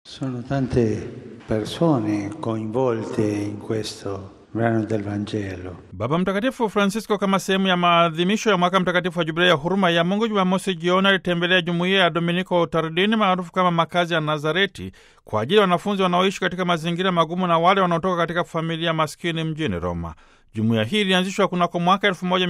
Sono tante persone coinvolte in questo brano del Vangelo. Baba Mtakatifu Francisco, kama sehemu ya maadhimisho ya mwaka mtakatifu wa jubilei ya huruma ya Mungu, Jumamosi jioni alitembelea jumuiya ya Dominiko Tardini maarufu kama makazi ya Nazareti kwa ajili ya wanafunzi wanaoishi katika mazingira magumu na wale wanaotoka katika familia maskini mjini Roma. Jumuiya hii ilianzishwa kunako mwaka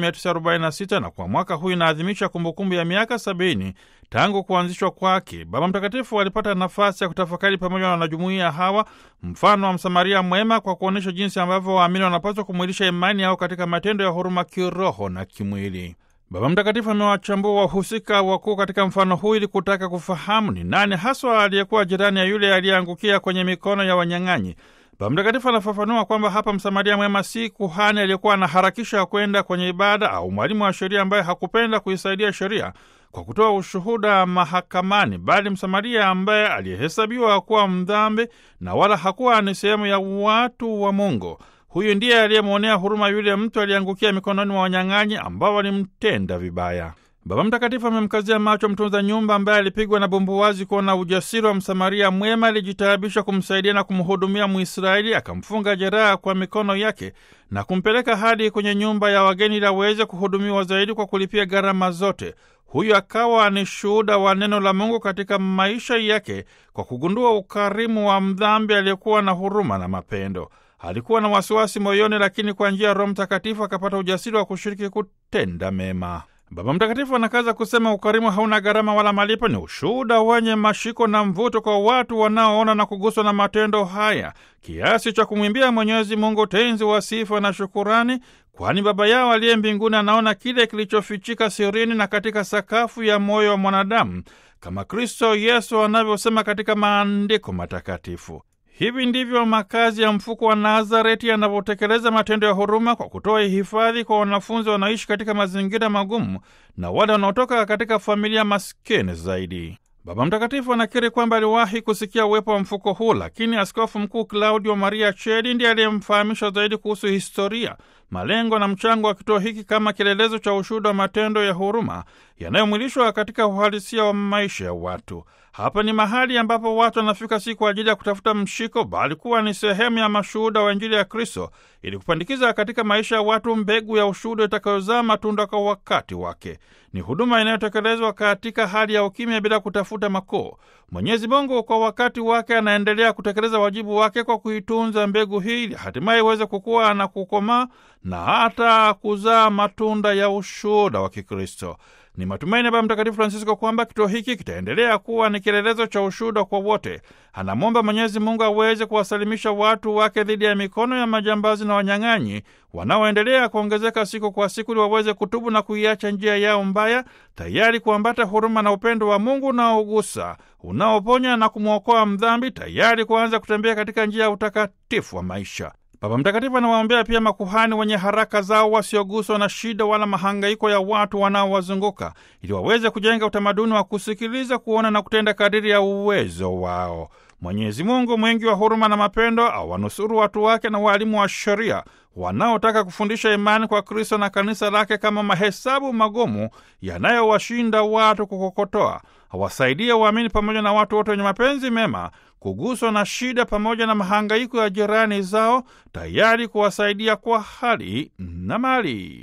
1946 na kwa mwaka huu inaadhimisha kumbukumbu ya miaka sabini tangu kuanzishwa kwake. Baba Mtakatifu alipata nafasi ya kutafakari pamoja na wanajumuiya hawa mfano wa Msamaria mwema kwa kuonyesha jinsi ambavyo waamini wanapaswa kumwilisha imani yao katika matendo ya huruma kiroho na kimwili. Baba Mtakatifu amewachambua wahusika wakuu katika mfano huu ili kutaka kufahamu ni nani haswa aliyekuwa jirani ya yule aliyeangukia kwenye mikono ya wanyang'anyi. Baba Mtakatifu anafafanua kwamba hapa Msamaria mwema si kuhani aliyekuwa anaharakisha kwenda kwenye ibada au mwalimu wa sheria ambaye hakupenda kuisaidia sheria kwa kutoa ushuhuda mahakamani, bali Msamaria ambaye aliyehesabiwa kuwa mdhambi na wala hakuwa ni sehemu ya watu wa Mungu. Huyu ndiye aliyemwonea huruma yule mtu aliyeangukia mikononi mwa wanyang'anyi ambao walimtenda vibaya. Baba Mtakatifu amemkazia macho mtunza nyumba ambaye alipigwa na bumbuwazi kuona ujasiri wa Msamaria mwema. Alijitaabisha kumsaidia na kumhudumia Mwisraeli, akamfunga jeraha kwa mikono yake na kumpeleka hadi kwenye nyumba ya wageni ili aweze kuhudumiwa zaidi kwa kulipia gharama zote. Huyu akawa ni shuhuda wa neno la Mungu katika maisha yake kwa kugundua ukarimu wa mdhambi aliyekuwa na huruma na mapendo. Alikuwa na wasiwasi moyoni, lakini kwa njia ya Roho Mtakatifu akapata ujasiri wa kushiriki kutenda mema. Baba Mtakatifu anakaza kusema ukarimu hauna gharama wala malipo. Ni ushuhuda wenye mashiko na mvuto kwa watu wanaoona na kuguswa na matendo haya kiasi cha kumwimbia Mwenyezi Mungu tenzi wa sifa na shukurani, kwani Baba yao aliye mbinguni anaona kile kilichofichika sirini na katika sakafu ya moyo wa mwanadamu, kama Kristo Yesu anavyosema katika maandiko matakatifu. Hivi ndivyo makazi ya mfuko wa Nazareti yanavyotekeleza matendo ya huruma kwa kutoa hifadhi kwa wanafunzi wanaoishi katika mazingira magumu na wale wanaotoka katika familia maskini zaidi. Baba Mtakatifu anakiri kwamba aliwahi kusikia uwepo wa mfuko huu, lakini Askofu Mkuu Claudio Maria Chedi ndiye aliyemfahamisha zaidi kuhusu historia, malengo na mchango wa kituo hiki kama kielelezo cha ushuhuda wa matendo ya huruma yanayomwilishwa katika uhalisia wa maisha ya watu. Hapa ni mahali ambapo watu wanafika si kwa ajili ya kutafuta mshiko, bali kuwa ni sehemu ya mashuhuda wa Injili ya Kristo ili kupandikiza katika maisha ya watu mbegu ya ushuhuda itakayozaa matunda kwa wakati wake. Ni huduma inayotekelezwa katika hali ya ukimya bila kutafuta makuu. Mwenyezi Mungu kwa wakati wake anaendelea kutekeleza wajibu wake kwa kuitunza mbegu hii ili hatimaye iweze kukua na kukomaa na hata kuzaa matunda ya ushuhuda wa Kikristo. Ni matumaini ya Baba Mtakatifu Francisco kwamba kituo hiki kitaendelea kuwa ni kielelezo cha ushuhuda kwa wote. Anamwomba Mwenyezi Mungu aweze kuwasalimisha watu wake dhidi ya mikono ya majambazi na wanyang'anyi wanaoendelea kuongezeka siku kwa siku, ili waweze kutubu na kuiacha njia yao mbaya, tayari kuambata huruma na upendo wa Mungu unaogusa, unaoponya na kumwokoa mdhambi, tayari kuanza kutembea katika njia ya utakatifu wa maisha. Baba Mtakatifu anawaombea pia makuhani wenye haraka zao wasioguswa na shida wala mahangaiko ya watu wanaowazunguka ili waweze kujenga utamaduni wa kusikiliza, kuona na kutenda kadiri ya uwezo wao. Mwenyezi Mungu mwingi wa huruma na mapendo awanusuru watu wake na waalimu wa sheria wanaotaka kufundisha imani kwa Kristo na kanisa lake kama mahesabu magumu yanayowashinda watu kukokotoa. Awasaidie waamini pamoja na watu wote wenye mapenzi mema kuguswa na shida pamoja na mahangaiko ya jirani zao, tayari kuwasaidia kwa hali na mali.